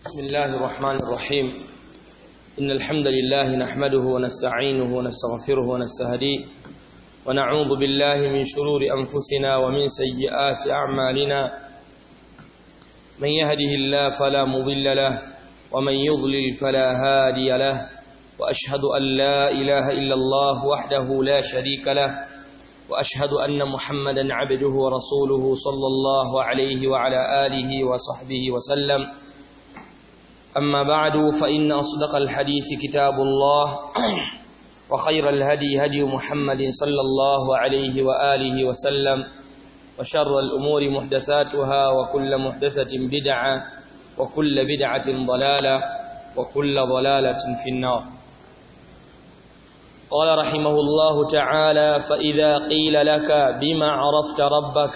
بسم الله الرحمن الرحيم إن الحمد لله نحمده ونستعينه ونستغفره ونستهديه ونعوذ بالله من شرور أنفسنا ومن سيئات أعمالنا من يهده الله فلا مضل له ومن يضلل فلا هادي له وأشهد أن لا إله إلا الله وحده لا شريك له وأشهد أن محمدا عبده ورسوله صلى الله عليه وعلى آله وصحبه وسلم أما بعد فإن أصدق الحديث كتاب الله وخير الهدي هدي محمد صلى الله عليه وآله وسلم وشر الأمور محدثاتها وكل محدثة بدعة وكل بدعة ضلالة وكل ضلالة في النار قال رحمه الله تعالى فإذا قيل لك بما عرفت ربك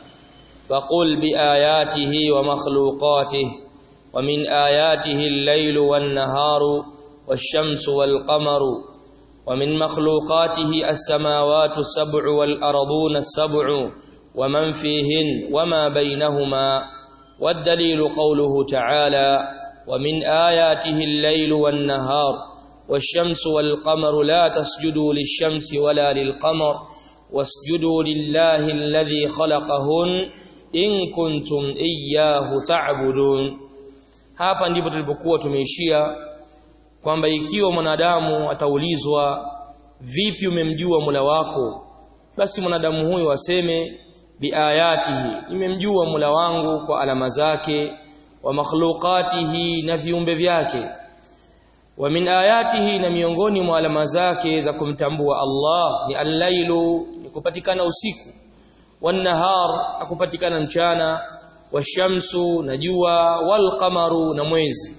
فقل بآياته ومخلوقاته ومن آياته الليل والنهار والشمس والقمر ومن مخلوقاته السماوات السبع والأرضون السبع ومن فيهن وما بينهما والدليل قوله تعالى ومن آياته الليل والنهار والشمس والقمر لا تسجدوا للشمس ولا للقمر واسجدوا لله الذي خلقهن إن كنتم إياه تعبدون hapa ndipo tulipokuwa tumeishia kwamba ikiwa mwanadamu ataulizwa vipi umemjua Mola wako basi mwanadamu huyo aseme biayatihi nimemjua Mola wangu kwa alama zake wa makhluqatihi na viumbe vyake wa min ayatihi na miongoni mwa alama zake za kumtambua Allah ni al-lailu ni kupatikana usiku wan-nahar na kupatikana mchana washamsu na jua wal-qamaru na mwezi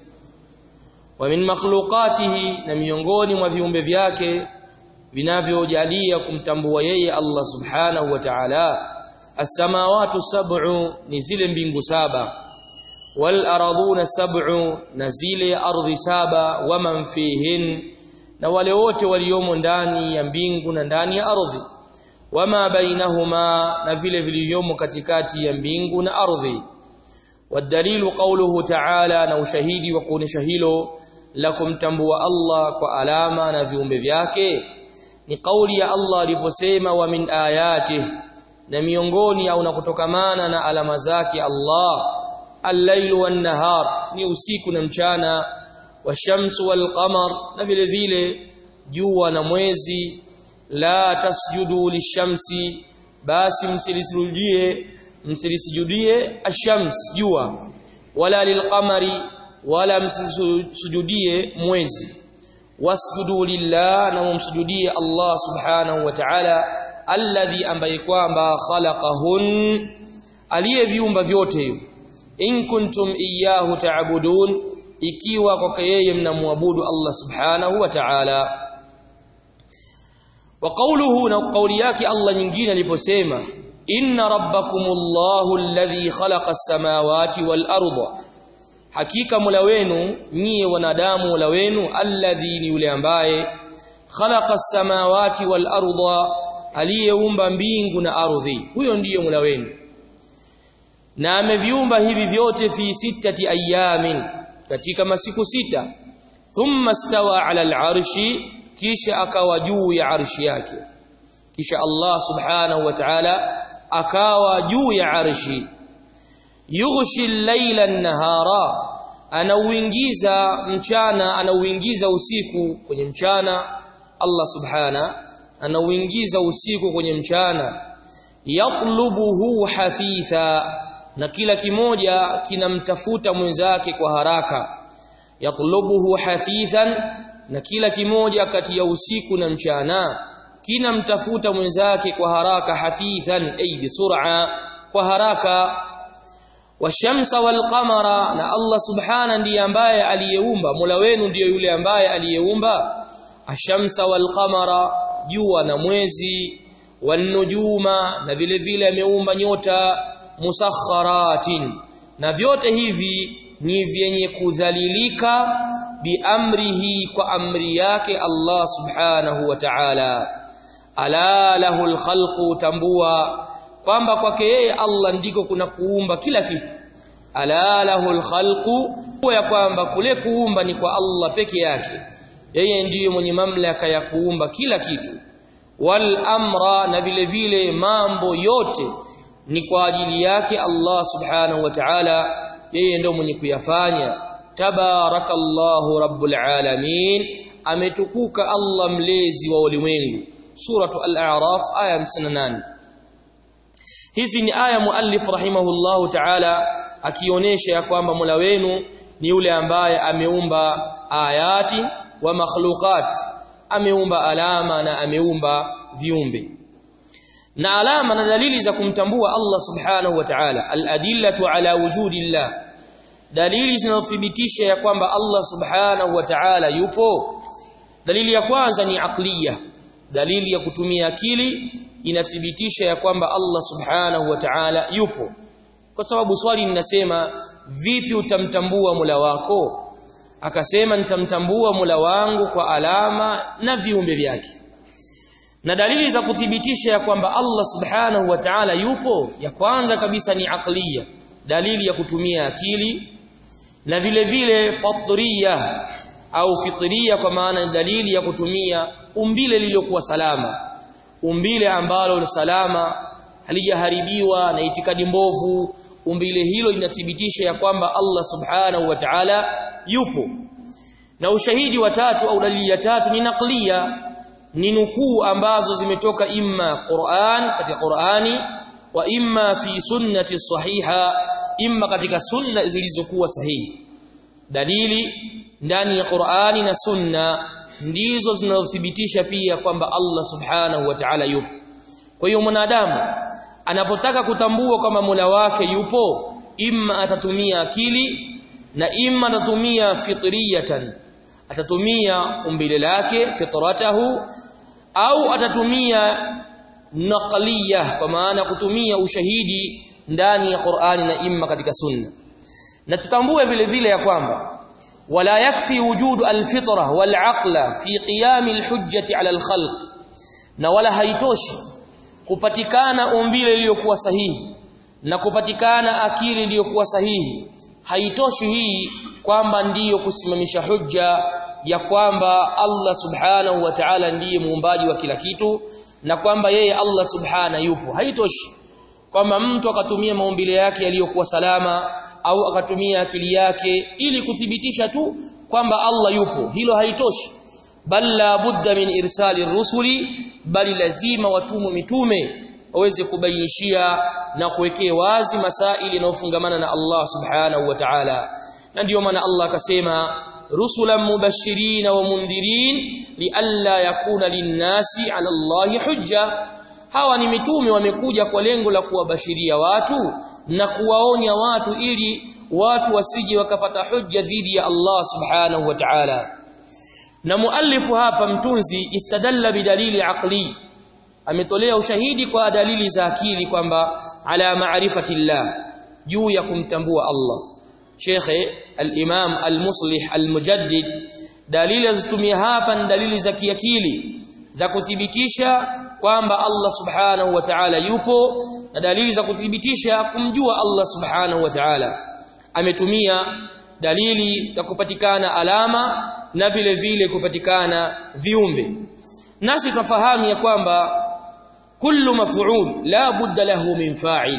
wa min makhluqatihi na miongoni mwa viumbe vyake vinavyojalia kumtambua yeye Allah subhanahu wa ta'ala as-samawati sab'u ni zile mbingu saba wal araduna sab'u na zile ardhi saba waman fihin na wale wote waliomo ndani ya mbingu na ndani ya ardhi wama bainahuma na vile vilivyomo katikati ya mbingu na ardhi wadalilu qawluhu ta'ala na ushahidi wa kuonesha hilo la kumtambua Allah kwa alama na viumbe vyake ni kauli ya Allah aliposema wa min ayatihi na miongoni au na kutokamana na alama zake Allah al-lailu wan-nahar ni usiku na mchana washamsu wal-qamar na vile vile jua na mwezi la tasjudu lishamsi basi msilisujudie msilisujudie ash-shams jua wala lilqamari wala msisujudie mwezi wasjudu lillah na mumsujudie Allah subhanahu wa ta'ala alladhi ambaye kwamba khalaqahun aliyeviumba vyote hivyo in kuntum iyyahu ta'budun ikiwa kwake yeye mnamwabudu Allah subhanahu wa ta'ala wa qawluhu na qawli yake Allah nyingine aliposema inna rabbakumullahu alladhi khalaqa as-samawati wal arda hakika mula wenu nyie wanadamu mula wenu alladhi ni yule ambaye khalaqa as-samawati wal arda aliyeumba mbingu na ardhi huyo ndiye mula wenu na ameviumba hivi vyote fi sittati ayamin katika masiku sita thumma stawa ala al-arshi kisha akawa juu ya arshi yake kisha Allah subhanahu wa ta'ala akawa juu ya arshi yughshi al-layla an-nahara anauingiza mchana anauingiza usiku kwenye mchana Allah subhana anauingiza usiku kwenye mchana yatlubuhu hafitha na kila kimoja kinamtafuta mwenzake kwa haraka yatlubuhu hafithan na kila kimoja kati ya usiku na mchana kinamtafuta mwenzake kwa haraka hafithan ay bisur'a kwa haraka washamsa walqamara na Allah subhana ndiye ambaye aliyeumba Mola wenu ndiye yule ambaye aliyeumba ashamsa walqamara jua na mwezi wanujuma na vile vile ameumba nyota musakharatin na vyote hivi ni vyenye kudhalilika biamrihi kwa amri yake Allah subhanahu wa ta'ala ala lahul khalqu tambua kwamba kwake yeye Allah ndiko kuna kuumba kila kitu ala lahul khalqu ya kwamba kule kuumba ni kwa Allah peke yake yeye ndiye mwenye mamlaka ya kuumba kila kitu wal amra na vile vile mambo yote ni kwa ajili yake Allah subhanahu wa ta'ala yeye ndio mwenye kuyafanya tabarakallahu rabbul alamin ametukuka Allah mlezi wa ulimwengu suratu al-a'raf aya 58 hizi ni aya muallif rahimahullahu ta'ala akionyesha ya kwamba Mola wenu ni yule ambaye ameumba ayati wa makhluqat ameumba alama na ameumba viumbe na alama na dalili za kumtambua Allah subhanahu wa ta'ala al-adillatu ala wujudillah dalili zinazothibitisha ya kwamba Allah subhanahu wa ta'ala yupo dalili ya kwanza ni aqliya dalili ya kutumia akili inathibitisha ya kwamba Allah subhanahu wa ta'ala yupo kwa sababu swali linasema vipi utamtambua mula wako akasema nitamtambua mula wangu kwa alama na viumbe vyake na dalili za kuthibitisha ya kwamba Allah subhanahu wa ta'ala yupo ya kwanza kabisa ni aqliya dalili ya kutumia akili na vile vile fatriya au fitria kwa maana dalili ya kutumia umbile lililokuwa salama umbile ambalo ni salama halijaharibiwa na itikadi mbovu umbile hilo linathibitisha ya kwamba Allah subhanahu wa ta'ala yupo na ushahidi wa tatu au dalili ya tatu ni naqliya ni nukuu ambazo zimetoka imma Qur'an katika Qur'ani wa imma fi sunnati sahiha imma katika sunna zilizokuwa sahihi dalili ndani ya Qur'ani na sunna ndizo zinazothibitisha pia kwamba Allah subhanahu wa ta'ala yupo kwa hiyo mwanadamu anapotaka kutambua kwamba Mola wake yupo imma atatumia akili na imma atatumia fitriyatan atatumia umbile lake fitratahu au atatumia naqliyah kwa maana kutumia ushahidi ndani ya Qur'ani na imma katika sunna na tutambue vile vile ya kwamba wala yakfi wujudu alfitra walaqla fi qiyam alhujjati ala alkhalq na wala haitoshi kupatikana umbile lililokuwa sahihi na kupatikana akili iliyokuwa sahihi haitoshi hii kwamba ndiyo kusimamisha hujja ya kwamba Allah subhanahu wa ta'ala ndiye muumbaji wa kila kitu na kwamba yeye Allah subhana yupo haitoshi kwamba mtu akatumia maumbile yake yaliyokuwa salama au akatumia akili yake ili kuthibitisha tu kwamba Allah yupo hilo haitoshi bal la budda min irsali rusuli bali lazima watumu mitume waweze kubainishia na kuwekea wazi masaili yanayofungamana na Allah subhanahu wa ta'ala na ndiyo maana Allah akasema rusulan mubashirin wa mundhirin lialla yakuna linnasi ala Allahi hujja hawa ni mitume wamekuja kwa lengo la kuwabashiria watu na kuwaonya watu ili watu wasije wakapata hujja dhidi ya Allah subhanahu wa ta'ala na muallifu hapa mtunzi istadalla bidalili aqli ametolea ushahidi kwa dalili za akili kwamba ala ma'rifati llah juu ya kumtambua Allah Sheikh al-Imam al-Muslih al-Mujaddid dalili azitumia hapa ni dalili za kiakili za kuthibitisha kwamba Allah subhanahu wa ta'ala yupo na dalili za kuthibitisha kumjua Allah subhanahu wa ta'ala ametumia dalili za kupatikana alama na vile vile kupatikana viumbe nasi tufahamu ya kwamba kullu maf'ul la budda lahu min fa'il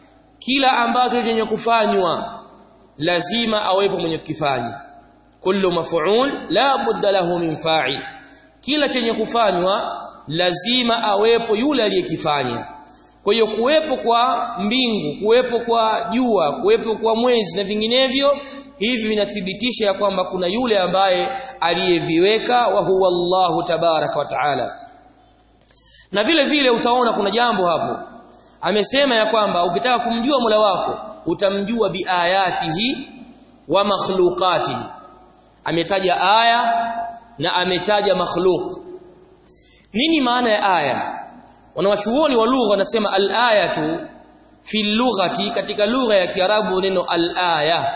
kila ambacho chenye kufanywa lazima awepo mwenye kukifanya kullu maf'ul la budda lahu min fa'il kila chenye kufanywa lazima awepo yule aliyekifanya kwa hiyo kuwepo kwa mbingu kuwepo kwa jua kuwepo kwa mwezi na vinginevyo hivi vinathibitisha ya kwamba kuna yule ambaye aliyeviweka wa huwa Allahu tabaraka wa taala na vile vile utaona kuna jambo hapo amesema ya kwamba ukitaka kumjua Mola wako utamjua biayatihi wa makhluqatihi ametaja aya na ametaja makhluq nini maana ya aya wanawachuoni wa lugha wanasema al-ayatu fi lughati katika lugha ya Kiarabu neno al-aya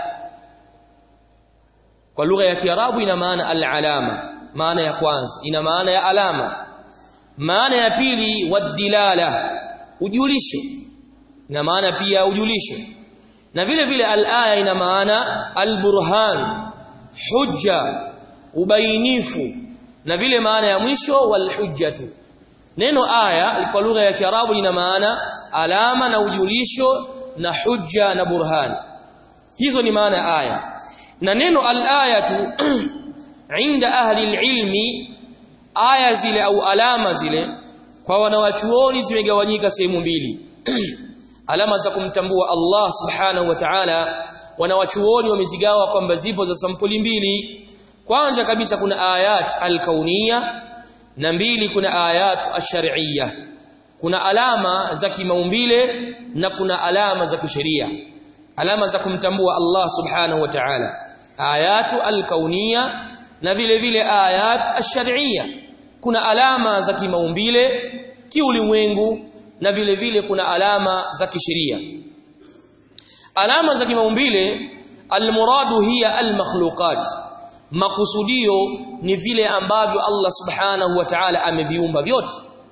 kwa lugha ya Kiarabu ina maana al-alama maana ya kwanza ina maana ya alama maana ya pili wadilala ujulisho ina maana pia ujulisho na vile vile al-aya ina maana al-burhan hujja ubainifu na vile maana ya mwisho wal hujjatu neno aya kwa lugha ya kiarabu ina maana alama na ujulisho na hujja na burhan hizo ni maana ya aya na neno al-ayatu inda ahli al-ilmi aya zile au alama zile kwa wanawachuoni zimegawanyika sehemu mbili alama za kumtambua Allah subhanahu wa ta'ala wanawachuoni wamezigawa kwamba zipo za sampuli mbili kwanza kabisa kuna ayat al-kauniyya na mbili kuna ayat ash-shar'iyya kuna alama za kimaumbile na kuna alama za kisheria alama za kumtambua Allah subhanahu wa ta'ala ayatu al-kauniyya na vile vile ayat ash-shar'iyya kuna alama za kimaumbile kiulimwengu na vile vile kuna alama za kisheria alama za kimaumbile almuradu hiya almakhluqat makusudio ni vile ambavyo Allah subhanahu wa ta'ala ameviumba vyote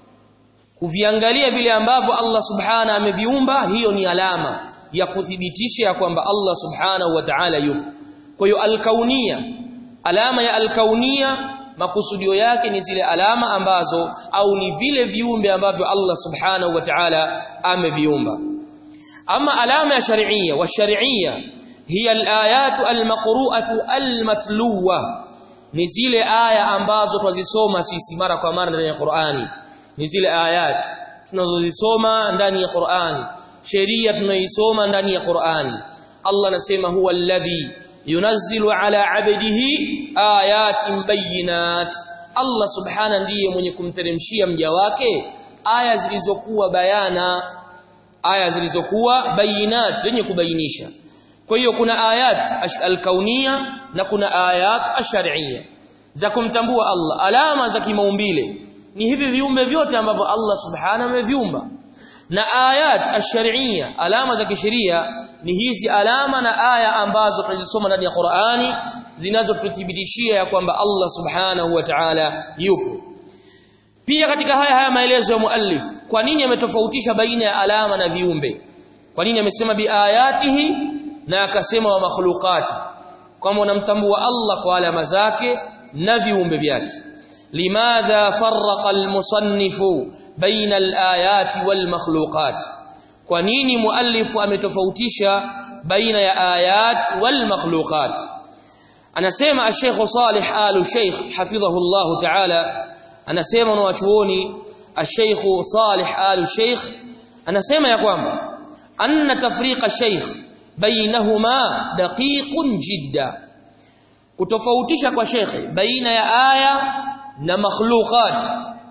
kuviangalia vile ambavyo Allah subhanahu ameviumba hiyo ni alama ya kuthibitisha ya kwamba Allah subhanahu wa ta'ala yupo kwa hiyo alkaunia alama ya alkaunia makusudio yake ni zile alama ambazo au ni vile viumbe ambavyo Allah subhanahu wa ta'ala ameviumba ama alama ya shar'iyya wa shar'iyya hiya alayatu almaqru'atu almatluwa ni zile aya ambazo twazisoma sisi mara kwa mara ndani ya Qur'ani ni zile ayat tunazozisoma ndani ya Qur'ani sheria tunaisoma ndani ya Qur'ani Allah anasema huwa alladhi yunazzilu ala abdihi ayatin bayinat Allah subhana ndiye mwenye kumteremshia mja wake aya zilizokuwa bayana aya zilizokuwa bayinat zenye kubainisha kwa hiyo kuna ayat al-kaunia na kuna ayat ash-shar'iyya za kumtambua Allah alama za kimaumbile ni hivi viumbe vyote ambavyo Allah subhana ameviumba na ayat ash-shar'iyya alama za kisheria ni hizi alama na aya ambazo tunazisoma ndani ya Qur'ani zinazotuthibitishia ya kwamba Allah subhanahu wa ta'ala yupo pia katika haya haya maelezo ya muallif kwa nini ametofautisha baina ya alama na viumbe kwa nini amesema biayatihi na akasema wa makhluqati kwamba unamtambua Allah kwa alama zake na viumbe vyake limadha farraqa almusannifu baina alayati walmakhluqat kwa nini muallifu ametofautisha baina ya ayat walmakhluqat anasema ash-Sheikh Salih Al-Sheikh hafidhahu Allah Ta'ala anasema na wachuoni ash-Sheikh Salih Al-Sheikh anasema ya kwamba anna tafriqa ash-Sheikh bainahuma daqiqun jidda kutofautisha kwa shekhe baina ya aya na makhluqat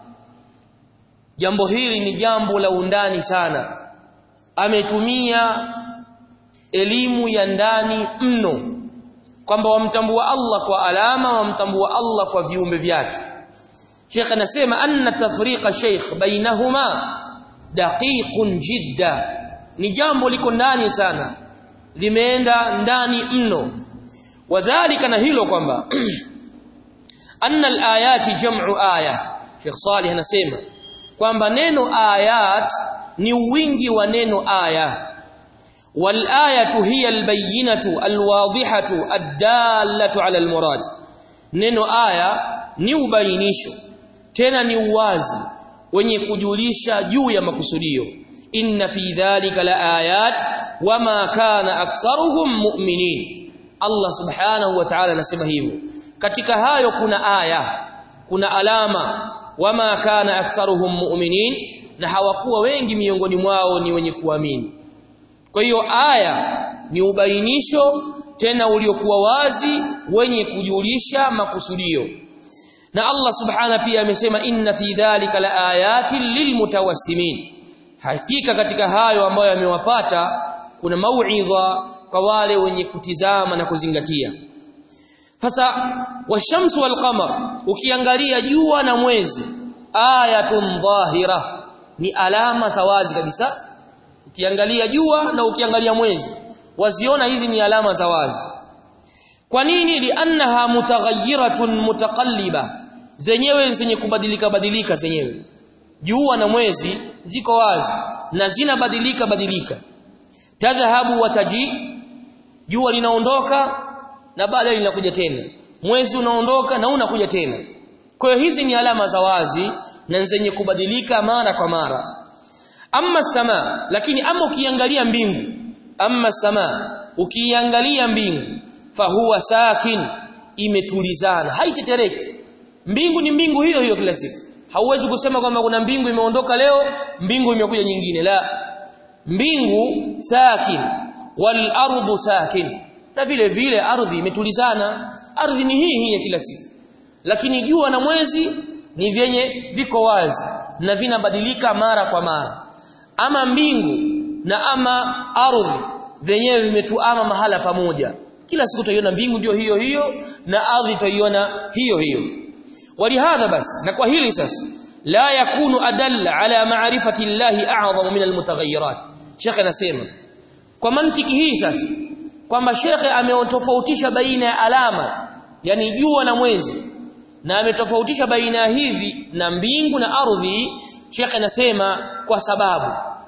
jambo hili ni jambo la undani sana ametumia elimu ya ndani mno kwamba wamtambua Allah kwa alama wamtambua Allah kwa viumbe vyake Sheikh anasema anna tafriqa Sheikh bainahuma daqiqun jidda ni jambo liko ndani sana limeenda ndani mno wadhālika na hilo kwamba anna al-ayati jam'u aya Sheikh Salih anasema kwamba neno ayat ni wingi wa neno aya wal ayatu hiya al-bayyinatu al-wadihatu ad-dallatu 'ala al-murad neno aya ni ubainisho tena ni uwazi wenye kujulisha juu ya makusudio inna fi dhalika la ayat wama kana aktharuhum mu'minin Allah subhanahu wa ta'ala anasema hivyo katika hayo kuna aya kuna alama wama kana aktharuhum mu'minin na hawakuwa wengi miongoni mwao ni wenye kuamini kwa hiyo aya ni ubainisho tena uliokuwa wazi wenye kujulisha makusudio na Allah subhana pia amesema inna fi dhalika la ayatin lilmutawassimin hakika katika hayo ambayo yamewapata kuna mauidha kwa wale wenye kutizama na kuzingatia sasa washamsu walqamar ukiangalia jua na mwezi ayatun dhahira ni alama za wazi kabisa ukiangalia jua na ukiangalia mwezi waziona hizi ni alama za wazi kwa nini liannaha mutaghayyiratun mutaqalliba zenyewe zenye kubadilika badilika zenyewe jua na mwezi ziko wazi na zinabadilika badilika tadhhabu wa taji jua linaondoka na baadaye linakuja tena mwezi unaondoka na unakuja tena kwa hiyo hizi ni alama za wazi na zenye kubadilika mara kwa mara amma sama lakini ama ukiangalia mbingu amma sama ukiangalia mbingu fahuwa sakin imetulizana haitetereki mbingu ni mbingu hiyo hiyo kila siku hauwezi kusema kwamba kuna mbingu imeondoka leo mbingu imekuja nyingine la mbingu sakin wal ardu sakin na vile vile ardhi imetulizana ardhi ni hii hii ya kila siku lakini jua na mwezi ni vyenye viko wazi na vinabadilika mara kwa mara ama mbingu na ama ardhi vyenyewe vimetuama mahala pamoja kila siku tutaiona mbingu ndio hiyo hiyo na ardhi tutaiona hiyo hiyo walihadha basi na kwa hili sasa la yakunu adalla ala ma'rifati llahi a'zamu min almutaghayyirat Sheikh anasema kwa mantiki hii sasa kwamba Sheikh ameotofautisha baina ya alama yani jua na mwezi na ametofautisha baina ya hivi na mbingu na ardhi Sheikh anasema kwa sababu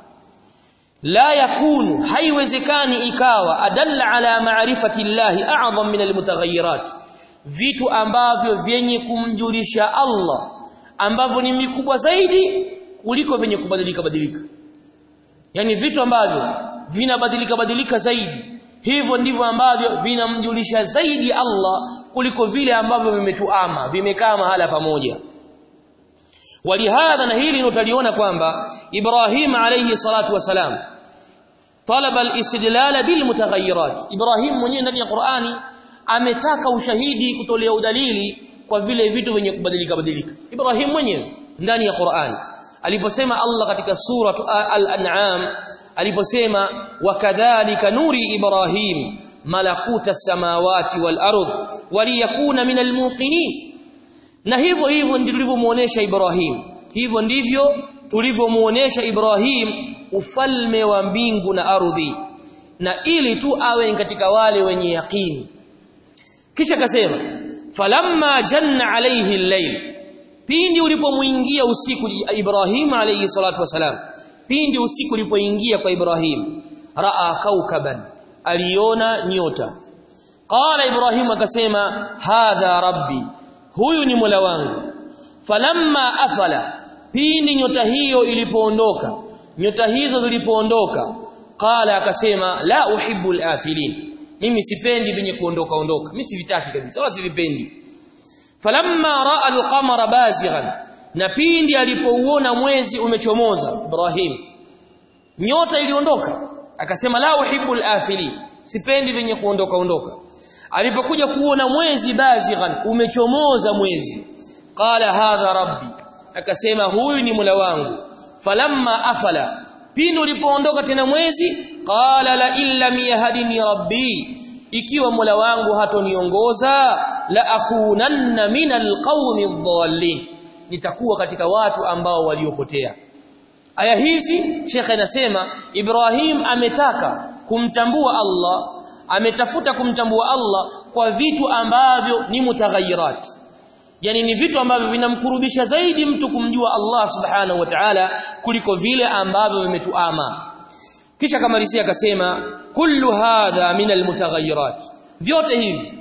la yakunu haiwezekani ikawa adalla ala ma'rifati llahi a'zam min almutaghayyirat vitu ambavyo vyenye kumjulisha Allah ambavyo ni mikubwa zaidi kuliko vyenye kubadilika badilika yani vitu ambavyo vinabadilika badilika zaidi hivyo ndivyo ambavyo vinamjulisha zaidi Allah kuliko vile ambavyo vimetuama vimekaa mahala pamoja walihadha na hili utaliona kwamba Ibrahim alayhi salatu wasalam talaba al-istidlal bil mutaghayyirat Ibrahim mwenyewe ndani ya Qur'ani ametaka ushahidi kutolea udalili kwa vile vitu vyenye kubadilika badilika Ibrahim mwenyewe ndani ya Qur'ani aliposema Allah katika sura al-an'am aliposema wakadhalika nuri Ibrahim malakuta samawati wal ardh waliyakuna min almuqinin na hivyo hivyo ndivyo tulivyomuonesha Ibrahim hivyo ndivyo tulivyomuonesha Ibrahim ufalme wa mbingu na ardhi na ili tu awe katika wale wenye yaqini kisha akasema falamma janna alayhi al-layl pindi ulipomuingia usiku Ibrahim alayhi salatu wasalam pindi usiku ulipoingia kwa Ibrahim raa kaukaban aliona nyota qala Ibrahim akasema hadha rabbi huyu ni mola wangu falamma afala pindi nyota hiyo ilipoondoka nyota hizo zilipoondoka qala akasema la uhibbu al-afilin mimi sipendi venye kuondoka ondoka mimi sivitaki kabisa wala sivipendi falamma raa al-qamara bazighan na pindi alipouona mwezi umechomoza Ibrahim nyota iliondoka akasema la uhibbu al-afilin sipendi venye kuondoka ondoka alipokuja kuona mwezi bazighan umechomoza mwezi qala hadha rabbi akasema huyu ni mula wangu falamma afala pindi ulipoondoka tena mwezi qala la illam yahdini rabbi ikiwa mula wangu hatoniongoza la akunanna minal qaumi dhallin nitakuwa katika watu ambao waliopotea aya hizi Sheikh anasema Ibrahim ametaka kumtambua Allah ametafuta kumtambua Allah kwa vitu ambavyo ni mutaghayyirat yani ni vitu ambavyo vinamkurubisha zaidi mtu kumjua Allah subhanahu wa ta'ala kuliko vile ambavyo vimetuama kisha kamalizia akasema kullu hadha min almutaghayyirat vyote hivi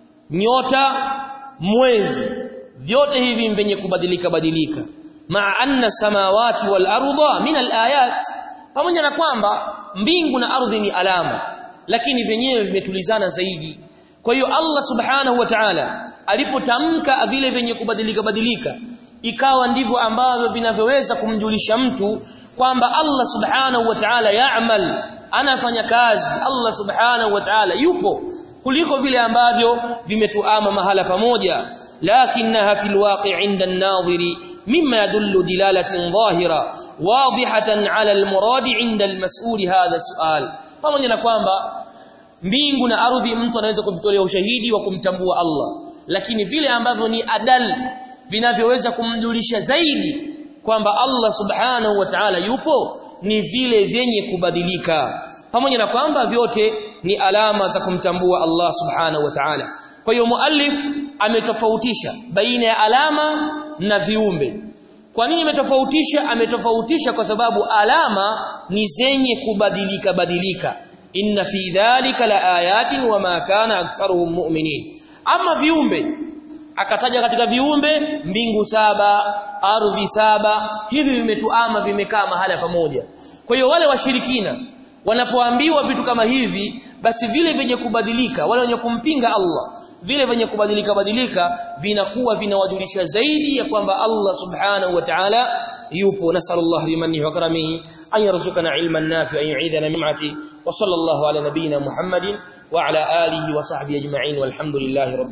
nyota mwezi vyote hivi vyenye kubadilika badilika maa anna samawati wal arda min alayat pamoja na kwamba mbingu na ardhi ni alama lakini vyenyewe vimetulizana zaidi kwa hiyo Allah subhanahu wa ta'ala alipotamka vile vyenye kubadilika badilika ikawa ndivyo ambavyo vinavyoweza kumjulisha mtu kwamba Allah subhanahu wa ta'ala ya'mal anafanya kazi Allah subhanahu wa ta'ala yupo kuliko vile ambavyo vimetuama mahala pamoja lakinaha fil waqi' 'inda an-nadhiri mimma yadullu dilalatan dhahira wadihatan 'ala al-murad 'inda al-mas'ul hadha su'al pamoja na kwamba mbingu na ardhi mtu anaweza kuvitolea ushahidi wa kumtambua Allah lakini vile ambavyo ni adal vinavyoweza kumjulisha zaidi kwamba Allah subhanahu wa ta'ala yupo ni vile vyenye kubadilika pamoja na kwamba vyote ni alama za kumtambua Allah subhanahu wa ta'ala kwa hiyo muallif ametofautisha baina ya alama na viumbe kwa nini ametofautisha ametofautisha kwa sababu alama ni zenye kubadilika badilika inna fi dhalika laayatin wama kana aktharuhum mu'minin ama viumbe akataja katika viumbe mbingu saba ardhi saba hivi vimetuama vimekaa mahala pamoja kwa hiyo wale washirikina wanapoambiwa vitu kama hivi basi vile vyenye kubadilika wale wenye kumpinga Allah vile vyenye kubadilika badilika vinakuwa vinawajulisha zaidi ya kwamba Allah subhanahu wa ta'ala yupo nasallallahu bimannihi wa karamihi an yarzuqana ilman nafi'an yu'idana mim'ati wa sallallahu ala nabiyyina muhammadin wa ala alihi wa sahbihi ajma'in walhamdulillahi rabbil